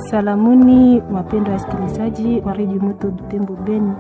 Salamuni wapendwa wasikilizaji wa redio Moto Butembo Beni,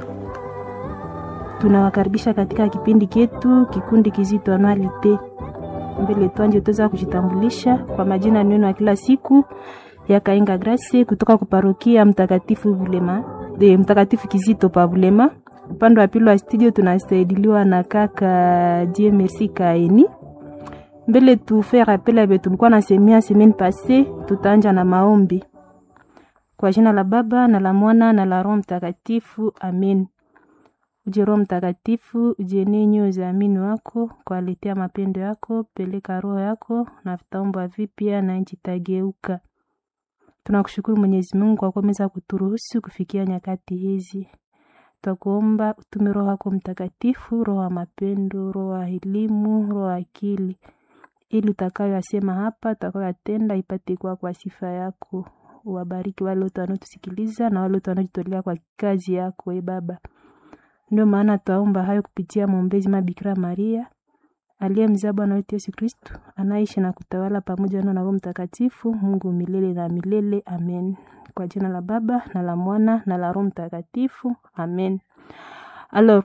tunawakaribisha katika kipindi chetu kikundi kizito anualite. Mbele twanje tuweza kujitambulisha kwa majina neno ya kila siku ya Kainga Grace kutoka kuparokia Mtakatifu Bulema de Mtakatifu Kizito pa Bulema. Upande wa pili wa studio tunasaidiliwa na kaka Die Merci Kaeni. Mbele tufe rappel abe tulikuwa na semia semaine passée, tutaanja na maombi kwa jina la Baba na la Mwana na la Roho Mtakatifu, amen. Uje Roho Mtakatifu, uje ninyi uzaamini wako kwa aletea mapendo yako, peleka roho yako na vitaomba vipya na nchi tageuka. Tunakushukuru Mwenyezi Mungu kwa kuweza kuturuhusu kufikia nyakati hizi. Twakuomba utume Roho yako Mtakatifu, roho wa mapendo, roho wa elimu, roho wa akili, ili utakayoyasema hapa, utakayoyatenda ipate kuwa kwa sifa yako. Uwabariki wale wote wanaotusikiliza na wale wote wanaojitolea kwa kazi yako, e Baba. Ndio maana twaomba hayo kupitia mwombezi Mabikira Maria aliyemzaa Bwana wetu Yesu Kristu, anaishi na kutawala pamoja na Roho Mtakatifu, Mungu milele na milele. Amen. Kwa jina la Baba na la Mwana na la Roho Mtakatifu. Amen. Alors,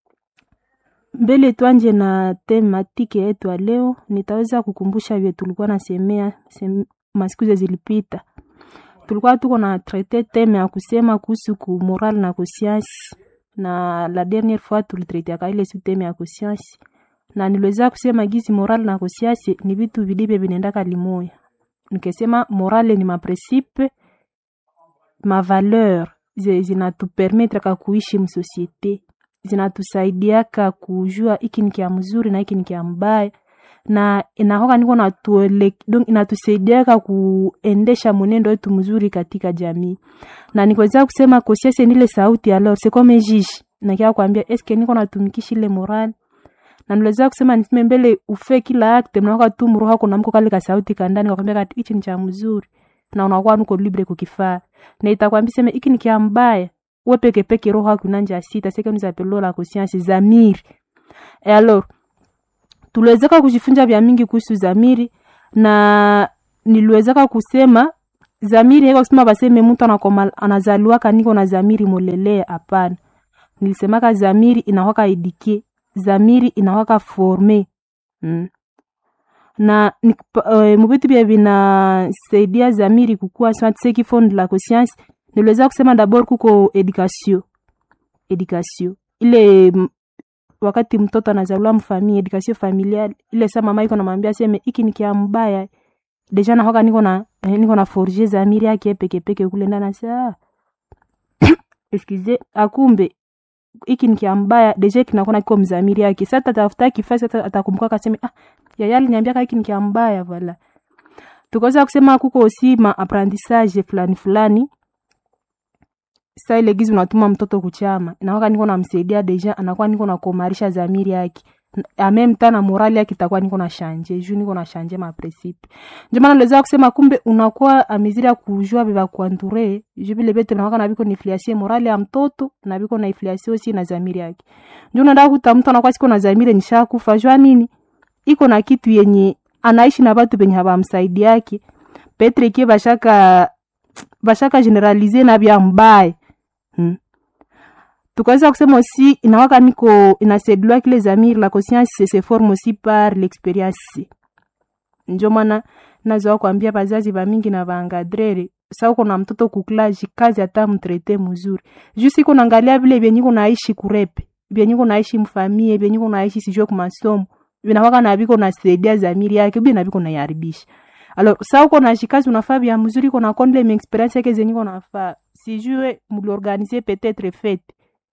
mbele tuanje na tematike yetu ya leo, nitaweza kukumbusha vile tulikuwa nasemea sem, masiku zilipita. Tulikuwa tuko na traite teme ya kusema kuhusu ku moral na conscience, na la dernière fois tulitraiteaka ile su teme ya conscience, na niliweza kusema gizi moral na conscience ni vitu vilivyo vinaendaka limoya. Nikesema morale ni mapresipe mavaleur zinatupermetraka kuishi msosiete, zinatusaidiaka kujua iki ni kia mzuri na iki ni kia mbaya, na inahoka niko na tuele, donc inatusaidiaka kuendesha mwenendo wetu mzuri katika jamii. Na nikweza kusema kosiese nile sauti alors c'est comme jiji na kia kwambia eske niko natumikisha ile morale na niliweza kusema niseme mbele ufe kila acte mnaoka tu mroho wako namko kale ka sauti kandani kwakwambia kati hichi ni cha mzuri na unakuwa nuko libre kukifaa na itakwambia sema hiki ni kia mbaya we peke peke roho yako inanja sita seke ni zapelo la conscience zamiri e alors tuliwezeka kujifunza vya mingi kuhusu zamiri na niliwezeka kusema zamiri haiko kusema baseme mtu anakoma anazaliwaka niko na zamiri molelea hapana nilisemaka zamiri inakwaka edike zamiri inakwaka forme mm. na uh, mubitu bia vinasaidia zamiri kukua seki fond la conscience niliweza kusema dabord kuko education education ile m, wakati mtoto anazaliwa mfamili education familial ile sa mama iko namwambia seme iki ni kia mbaya deja nahoka niko na eh, niko na forger zamiri yake peke peke kule ndani sa excuse akumbe iki ni kia mbaya deja kinakuwa kiko mzamiri yake sasa tatafuta kifasi sasa atakumbuka kaseme ah yaya aliniambia hiki ni kia mbaya wala tukaweza kusema kuko aussi ma apprentissage fulani fulani sa ile gizi unatuma mtoto kuchama inakuwa niko namsaidia deja anakuwa niko nakomarisha zamiri yake amem tana morali yake itakuwa niko na shanje juu niko na shanje ma principe ndio maana niliweza kusema kumbe unakuwa amizira kujua biba kuanture juu vile bete nakuwa na biko ni influencer morali ya mtoto na biko na influencer aussi na zamiri yake ndio unaenda kuta mtu anakuwa siko na zamiri nishakufa jua nini iko na kitu yenye anaishi na batu benye habamsaidi yake petre kie bashaka bashaka generalize na bya mbaya hmm. tukaweza kusema aussi inawaka niko inasedulwa kile zamiri la conscience se forme aussi par l'experience njo maana nazoa kwambia bazazi bamingi na baangadrere sa uko na mtoto kuklaji kazi hata mtrete mzuri juu siko naangalia vile vyenye kunaishi kurepe vyenye kunaishi mfamie vyenye kunaishi sijue kumasomo vinakwaka na biko nasaidia zamiri yake bi na biko naiharibisha alors sa uko na shikazi unafaa vya mzuri uko na kondle mi experience yake zenye uko nafaa sijue mliorganize peut-être fete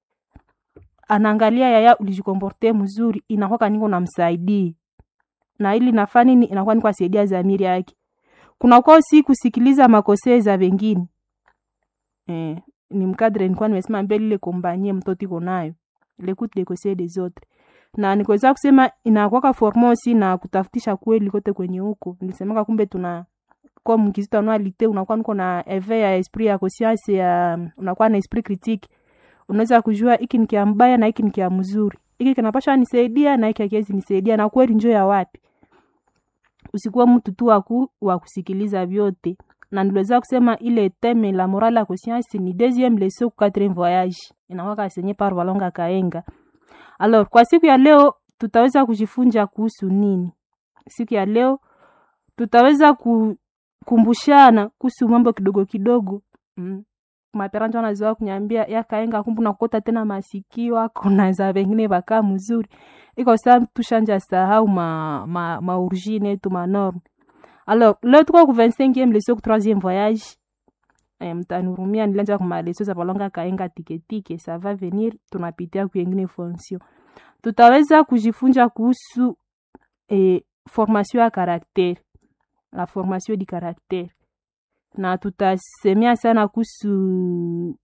anaangalia yaya ulijikomporte mzuri inakwaka niko namsaidii na ili nafaa nini inakuwa niko asaidia zamiri yake kunakuwa si kusikiliza makosee za wengine eh, ni mkadre nilikuwa nimesema mbele ile kombanie mtoto iko nayo l'écoute des conseils des autres na nikuweza kusema inakwaka formosi na kutafutisha kweli kote kwenye huko nilisemaka kumbe tuna kwa mkizito anualite unakuwa niko na eve ya esprit ya conscience ya unakuwa na esprit critique unaweza kujua hiki ni kia mbaya na hiki ni kia mzuri hiki kinapasha nisaidia na hiki hakiwezi nisaidia na kweli njo ya wapi usikuwa mtu tu waku wa kusikiliza vyote na niliweza kusema ile teme la morale ya conscience ni deuxième leçon ku quatrième voyage inawaka senye par Walonga Kaenga. Alors kwa siku ya leo tutaweza kujifunza kuhusu nini? Siku ya leo tutaweza kukumbushana kuhusu mambo kidogo kidogo mm. Maperanja wanazoea kunyambia ya Kaenga, kumbu nakota tena masikio ako na za wengine baka mzuri iko saa tushanja sahau ma, ma, ma origine yetu ma norme alors leo tuko ku 25e leçon ku 3e voyage e, mtanurumia nilianza kuma leçon za balonga kaenga tiketike ça va venir tunapitia ku yengine fonction tutaweza kujifunza kuhusu e, formation ya caractère la formation du caractère na tutasemea sana kuhusu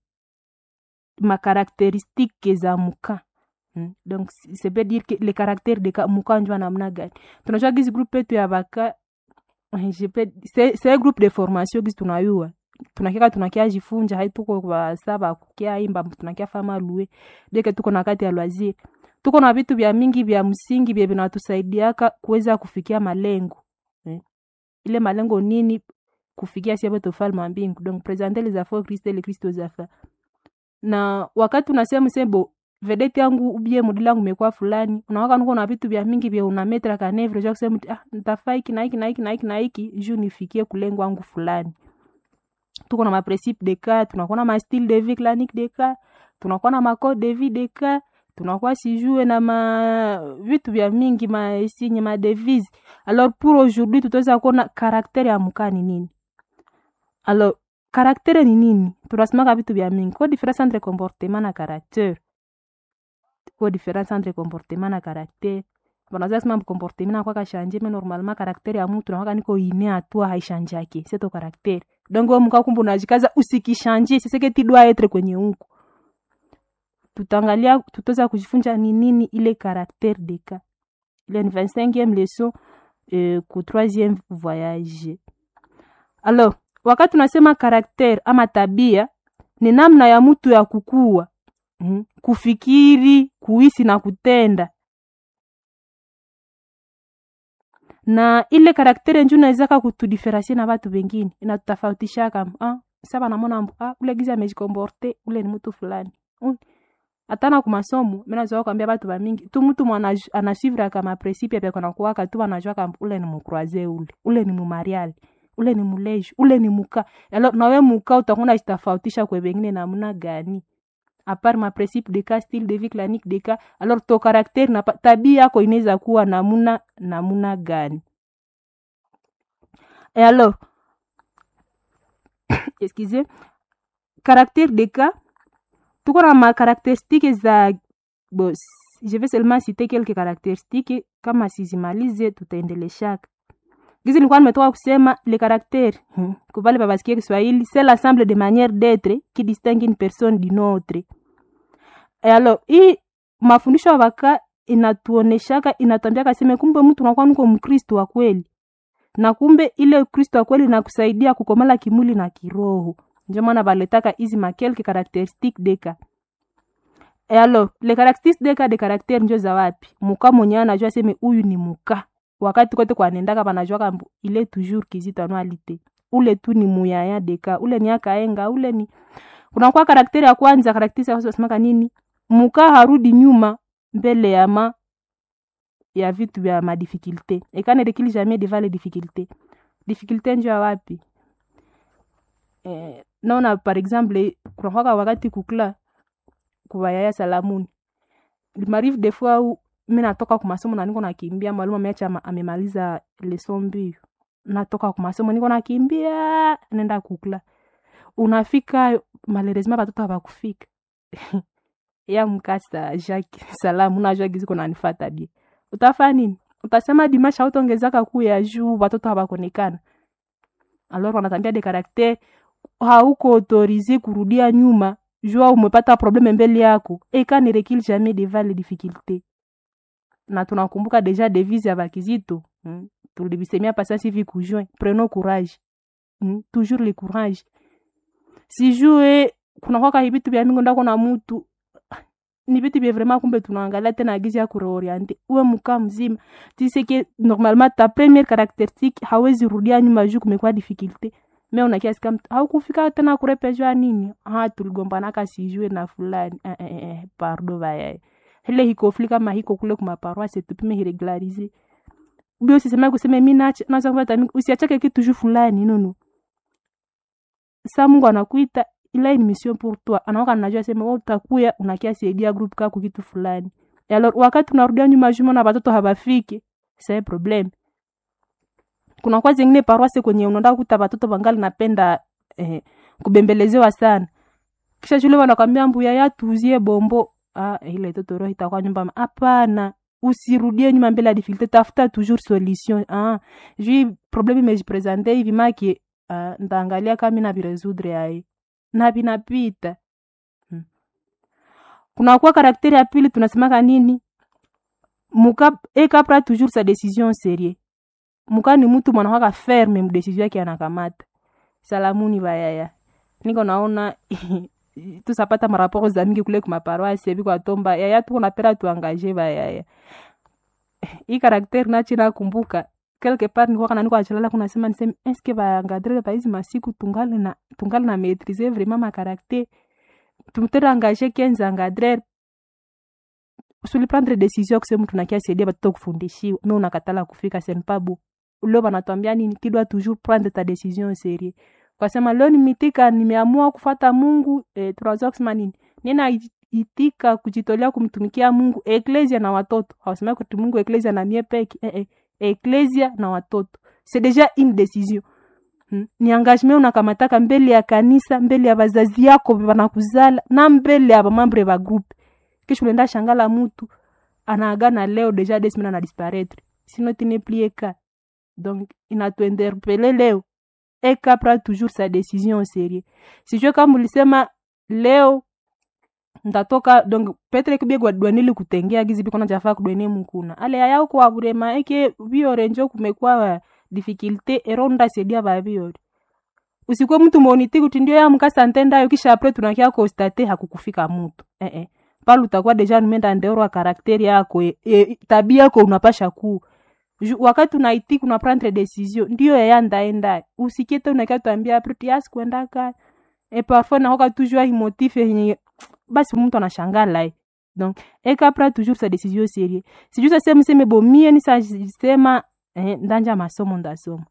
makarakteristike za muka Hmm. donc ça veut dire que le caractère de muka njua namna gani tunajua gizi groupe yetu ya baka c'est groupe de formation gizi tunayua tunakia tunakia jifunja hai tuko basaba kukia imba tunakia fama lue deke tuko na kati ya loisir tuko na vitu vya mingi vya msingi vya vinatusaidiaka kuweza kufikia malengo eh. ile malengo nini kufikia siapo tofalme mbingu donc présenter les affaires Christ et le Christ aux affaires na wakati unasema sebo vedeti yangu ubie mudi langu mekuwa fulani unawaka nuko na vitu vya mingi vya unametra kanevre ja kusema ah nitafaa hiki na hiki na hiki na hiki na hiki juu nifikie kulengo wangu fulani tuko na maprincipe de cas tunakuwa na ma style de vie clanique de cas tunakuwa na ma code de vie de cas tunakuwa sijue na ma vitu vya mingi ma signe ma devise alors pour aujourd'hui tutaweza kuona karaktere ya mkani nini alors karaktere ni nini tunasemaka vitu vya mingi ko difference entre comportement na caractère ko difference entre comportement na caractère banaza sema comportement na kwa kashanje mais normalement caractère ya mtu nakwaka niko ine atua haishanjake c'est ton caractère donc wewe mka kumbu unajikaza usikishanje c'est ce que tu dois être kwenye huko tutaangalia tutaweza kujifunza ni nini ile caractère de cas ile ni 25e leçon euh, ku 3e voyage alors wakati tunasema caractère ama tabia ni namna ya mtu ya kukua mm, kufikiri kuhisi na kutenda na ile karaktere nju nawezaka kutudiferensie na batu bengine inatutafautishaka ah, saba namona ah, ule gizi amejikomporte ule ni mtu fulani mm. atana kumasomo minazoa kwambia batu bamingi tu mtu mwana anasivra kama principe pia kana kuwaka tu anajua kama ule ni mukroise ule ule ni mumariali ule ni muleji ule ni muka alors nawe muka utakuna jitafautisha kwe bengine namna gani apart ma principe de cas style de vie clanique de cas alors to caractère na tabia yako inaweza kuwa namuna namuna gani et alors excusez caractère de cas tuko na ma caractéristiques za bon, je vais seulement citer quelques caractéristiques kama sizimalize tutaendeleshaka gizi nilikuwa nimetoka kusema le caractère hmm. kubale babasikia Kiswahili c'est l'ensemble de manière d'être qui distingue une personne d'une autre. Et alors hii mafundisho ya waka inatuoneshaka inatambia kaseme kumbe mtu unakuwa nuko mkristo wa kweli na kumbe ile kristo wa kweli nakusaidia kukomala kimwili na kiroho ndio maana baletaka hizi makelke caractéristiques deka et alors les caractéristiques deka de caractère njo za wapi muka mwenye anajua seme huyu ni muka wakati kote kwanendaka banajua kambu ile toujours kizito anualite ule tu ni muyaya deka ule ni akaenga ule ni kunakuwa karakteri ya kwanza karakteri ya kwanza nini muka harudi nyuma mbele ya ma ya vitu vya madifikulte ekane rekili jamais devant les difficultés difficulté njo ya wapi eh, naona par exemple kunakwaka wakati kukula kuwayaya salamuni limarive des fois où mi natoka kumasomo na niko nakimbia mwalimu ameacha amemaliza leson mbio natoka kumasomo niko nakimbia nenda kukula unafika malerezima batoto abakufika ya mkasa jacques salamu najua gizi kona nifata bie utafaa nini utasema dimasha utongezaka kuu ya juu batoto habakonekana alors wanatambia de karakter hauko autorize kurudia nyuma jua umepata probleme mbele yako eka ne recule jamais devant les difficultés na tunakumbuka deja devise ya bakizito hmm? tulibisemia pasasi hivi kujoin prenons courage hmm? toujours le courage sijue kunakwaka hivitu vya mingi ndako na mutu ni vitu vya vraiment kumbe tunaangalia tena agizi ya kureoriente uwe mkaa mzima tiseke normalement ta première caractéristique hawezi rudia nyuma juu kumekuwa difficulté me unakiasi kama haukufika tena kurepeshwa nini ha tuligombanaka sijue na fulani eh, eh, eh, pardo vayaye ile hikofli kama hiko kule kumaparoise tupime hiregularize bio sisema kuseme mi naza kupata usiachake kitu juu fulani nono sa mungu anakuita ila ni mission pour toi anaoka najua sema wewe utakuya unakia saidia group kako kitu fulani alors wakati unarudia nyuma juma na watoto habafiki c'est problem kuna kwa zingine paroisse kwenye unaenda kuta watoto wangali napenda eh, kubembelezewa sana kisha shule wanakwambia mbuya ya tuuzie bombo ah, ile toto roho itakuwa nyumba hapana usirudie nyuma mbele ya difficulté tafuta toujours solution ah jui problème imejipresente hivi maki ah, ndaangalia kama mina viresoudre ai na vinapita hmm. kunakuwa karakteri ya pili tunasemaka nini muka ekapra toujours sa décision serie muka ni mtu mwanakwaka ferme mdesizio yake anakamata salamuni bayaya niko naona tusapata maraporo za mingi kule kumaparoise biko atomba yaya tuko napera tuangaje bayaya hii karakteri nachi nakumbuka quelque part nikuwa kana niko achalala kuna sema niseme eske baangadrele baizi masiku tungali na tungali na maîtriser vraiment ma caractère tumtere engagé 15 engadrere usuli prendre décision kusema tunakia saidia batoto kufundishiwa me unakatala kufika senpabu leo banatwambia nini kidwa toujours prendre ta décision sérieux kwasema leo nimitika nimeamua kufata mungu eh, tunaweza kusema nini nina itika kujitolea kumtumikia mungu eklesia na watoto hawasema kuti mungu eklesia na mie peke eh, eh, eklesia na watoto c'est déjà une décision hmm. ni engagement unakamataka mbele ya kanisa mbele ya bazazi yako banakuzala na mbele ya bamambre ba groupe kisha unaenda shangala mutu anaagana leo deja des semaines ana disparaître sinon tu n'es plus eka donc inatuinterpele leo eka pra toujours sa décision au sérieux sijue kama ulisema leo ndatoka donc petre kibiegwa dwanili kutengea gizi biko najafaa kudwene mukuna ale yaya uko waburema eke biore njo kumekuwa difficulté ero ndasaidia babiore usikuwe mtu moniti kuti ndio ya mkasa ntendayo kisha apre tunakia konstate hakukufika mutu eh -eh. pale utakuwa deja numenda ndeorwa karakteri yako e, e, tabia yako unapasha kuu wakati unaitika una prendre decision ndio yaya ndaenda usikiete unakia tuambia apre tiasi kuendaka e parfois nakoka toujours himotif yenye basi mtu anashangala eh. donc ekapra toujours sa décision sérieux sijuu sase mseme bomie nisasema eh, ndanja masomo ndasoma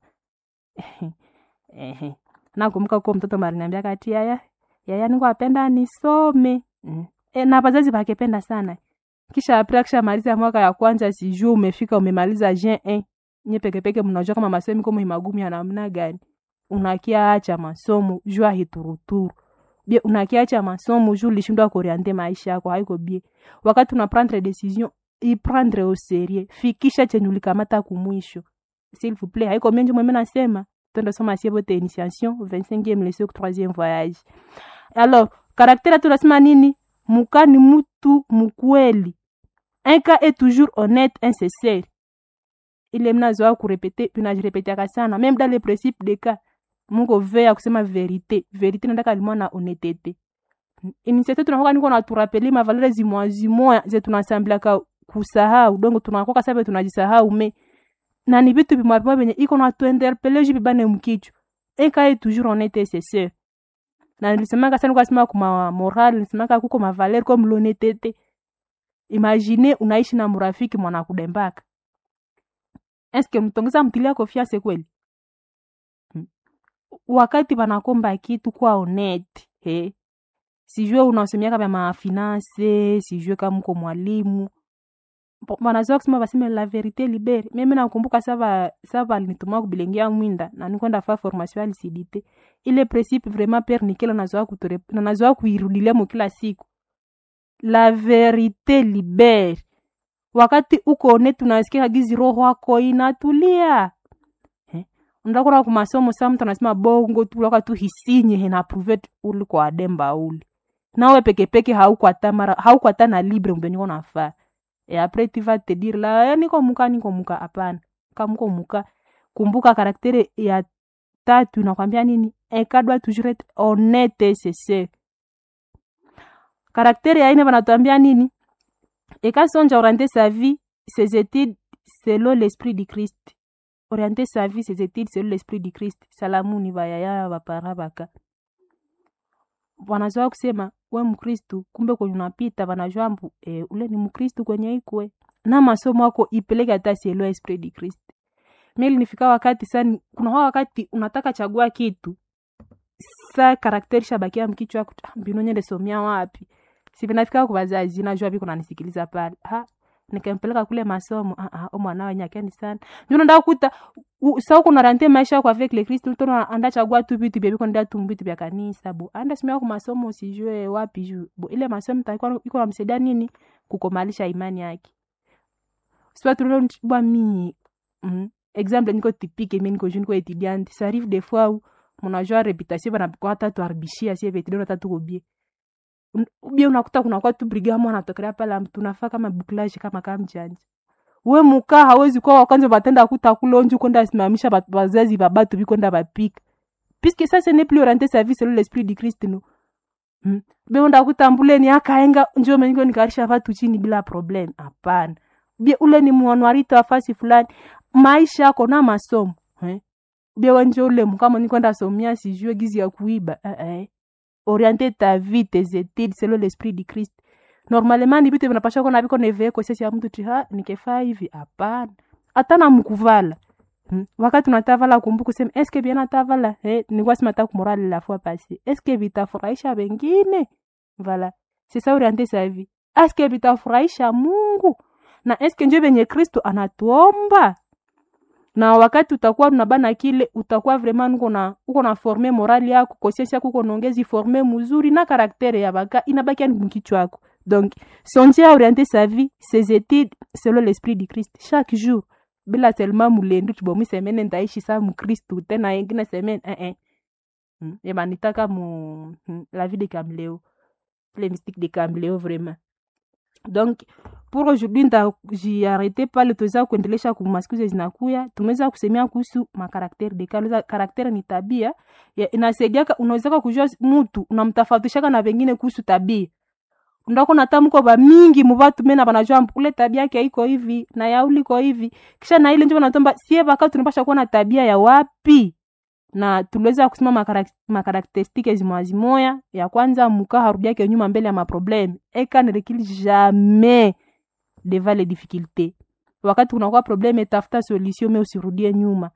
eh, nakumbuka ko mtoto mariniambia kati yaya yaya niko apenda nisome mm. e, na wazazi wakependa sana kisha apre kisha maliza mwaka ya kwanza sijuu umefika umemaliza jen eh. nye pekepeke mnajua kama masomo iko magumi ya namna gani unakia acha masomo jua hituruturu bie unakiacha masomo juu lishindwa kuoriente maisha yako haiko bie wakati una prendre decision iprendre au serie fikisha chenye ulikamata kumwisho s'il vous plaît haiko menje mweme nasema twende soma sie bote initiation 25e leçon 3e voyage alors karakteri tunasema nini muka ni mutu mukweli un cas est toujours honnête insincere ile mnazoa kurepete tunajirepetiaka sana même dans les principes de cas mungu veya kusema verite verite nataka limwa na honetete initiative tunakoka niko naturapeli mavalere zimoya zimoya ze tunasambilaka kusahau dongo tunakoka sabe tunajisahau me na ni vitu vimwa vimwa venye iko natuinterpele ju vibane mkichwa ekaye toujours honete seseur na nilisemaka sana kwasema kuma moral nilisemaka kuko mavalere comme l'honnêteté imagine unaishi na mrafiki mwana kudembaka eske mtongeza mtilia confiance kweli wakati wanakomba kitu kwa honete he sijue unasomiaka vya mafinanse sijue kama mko mwalimu wanazoa kusema baseme la verite libere mimi nakumbuka sava sava alinituma kubilengia mwinda na nikwenda fa formation alisidite ile principe vraiment pere nikela nazoa kutore na nazoa kuirudilia mo kila siku la verite libere wakati uko honete unasikia gizi roho yako inatulia ndakura kumasomo sa mtu anasema bongo tu laka tu hisinye hena pruvet uli kwa ademba uli nawe pekepeke haukwata mara haukwata na libre mbenye ko nafaa e apres tu vas te dire la niko muka niko muka hapana kamuko muka kumbuka karaktere ya tatu nakwambia nini eka doit toujours être honnête c'est karaktere ya ine banatuambia nini eka sonja orienter sa vie ses études selon l'esprit du Christ orienter sa vie ses études selon l'esprit du Christ salamuni bayaya bapara baka wanazoa kusema we mkristu kumbe kwenye unapita wanajua mbu e, ule ni mkristu kwenye ikwe na masomo ako ipeleke hata sielewa esprit du Christ mimi nifika wakati sana kuna wakati unataka chagua kitu sa karakteri shabakia mkichwa mbinu nyende somia wapi si vinafika kwa wazazi najua biko nanisikiliza pale ha nikampeleka kule masomo ah ah mwana wenye akeni sana ndio ndio kuta sa kuna rante maisha kwa avec le Christ mtu anda chagua tu vitu bia biko ndio tu vitu vya kanisa bo anda simia kwa masomo usijue wapi juu bo ile masomo takuwa iko namsaidia nini kukomalisha imani yake sio tu bwa mimi mm, exemple niko typique mimi niko jeune ko étudiante ça arrive des fois où mnajua reputation bana kwa hata tuharibishia sie vetu ndio tatu kobie ubie unakuta kuna kwa tu briga mwana anatokelea pale tunafaa kama bouclage kama kama mjanja we muka hawezi kwa kwanza batenda kuta kulonju kwenda simamisha wazazi babatu bikwenda bapika puisque ça ce n'est plus orienté sa vie selon l'esprit du Christ no hmm. be unda kutambuleni akaenga njoo mengo nikarisha watu chini bila problem hapana bie ule ni mwanwarito wa fasi fulani maisha yako na masomo eh? bie wenje ule mkama ni kwenda somia sijue gizi ya kuiba eh, eh. orienter ta vie tes études selon l'esprit du Christ normalement ni vitu vinapasha kuwa naviko nevee kosesi ya mtu ti ha nikefaa hivi hapana hata na mkuvala hmm. wakati unatavala kumbuka kusema eske bien natavala eh, nilikuwa sima ta kumorale la fois passé eske vitafurahisha wengine voilà c'est ça orienter sa vie eske vitafurahisha Mungu na eske njo venye Kristo anatuomba na wakati utakuwa unabana kile utakuwa vraiment uko na uko na forme morali yako conscience yako uko naongezi forme mzuri na karaktere ya baka inabaki ni mkichwa yako donc songer à orienter sa vie ses études selon l'esprit du Christ chaque jour bila seulement mulendu tubomi semene ndaishi sa mkristu tena ingine semene eh eh hmm. eba nitaka mu hmm. la vie de Camléo les mystiques de Camléo vraiment donc pour aujourd'hui ntajiarete pale tuweza kuendelesha kumasikizo zinakuya tumeweza kusemea kuhusu makarakteri de kale karakteri ni tabia inasaidiaka unawezaka kujua mtu unamtafautishaka na vengine kuhusu tabia ndako natamko ba mingi mubatu mena banajua ule tabia yake iko hivi na ya uliko hivi kisha na ile ndio natomba sie baka tunapasha kuwa na tabia ya wapi na tuliweza kusema makarakteristike zimwazimoya ya kwanza muka harudiake nyuma mbele ya maprobleme eka ne recule jamais devant les difficultés wakati kunakuwa probleme tafuta solution me usirudie nyuma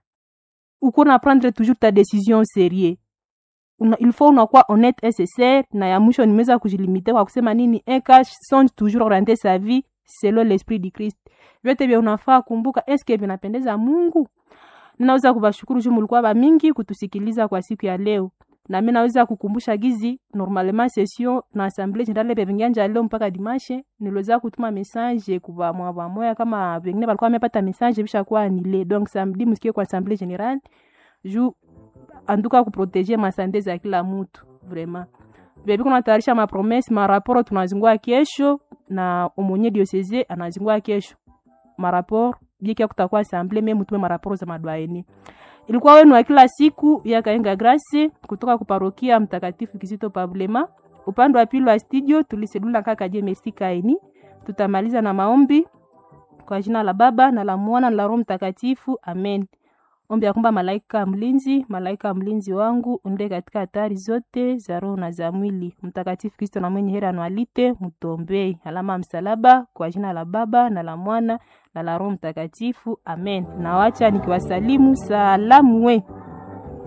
uko na prendre toujours ta décision sérieux una, il faut unakuwa honnête et sincere na ya mwisho nimeweza kujilimite kwa kusema nini eka songe toujours orienter sa vie selon l'esprit du Christ vyote vya unafaa kumbuka eske vinapendeza Mungu ninaweza kubashukuru juu mulikuwa ba mingi kutusikiliza kwa siku ya leo na mimi naweza kukumbusha gizi normalement session na assemblée générale bevingianja leo mpaka dimanche niliweza kutuma message kwa mwa moya kama wengine walikuwa wamepata message bisha kuwa anile donc samedi msikie kwa assemblée générale juu anduka kuproteger masante za kila mtu vraiment bebi kuna tayarisha ma promesse ma rapport tunazingua kesho na umonye diocese anazingua kesho ma rapport bieki kutakuwa assemblée meme mtume ma rapport za madwaeni ilikuwa wenu wa kila siku ya Kaenga Grace kutoka kuparokia Mtakatifu Kizito Pablema. Upande wa pili wa studio tulisedula kaka je Mesikaini. Tutamaliza na maombi kwa jina la Baba na la Mwana na la Roho Mtakatifu, amen. Ombi ya kwamba malaika mlinzi, malaika mlinzi wangu unde katika hatari zote za roho na za mwili. Mtakatifu Kristo na mwenye heri anualite, mtombei. Alama ya msalaba kwa jina la Baba na la Mwana na la Roho Mtakatifu, amen. Nawacha nikiwasalimu salamu we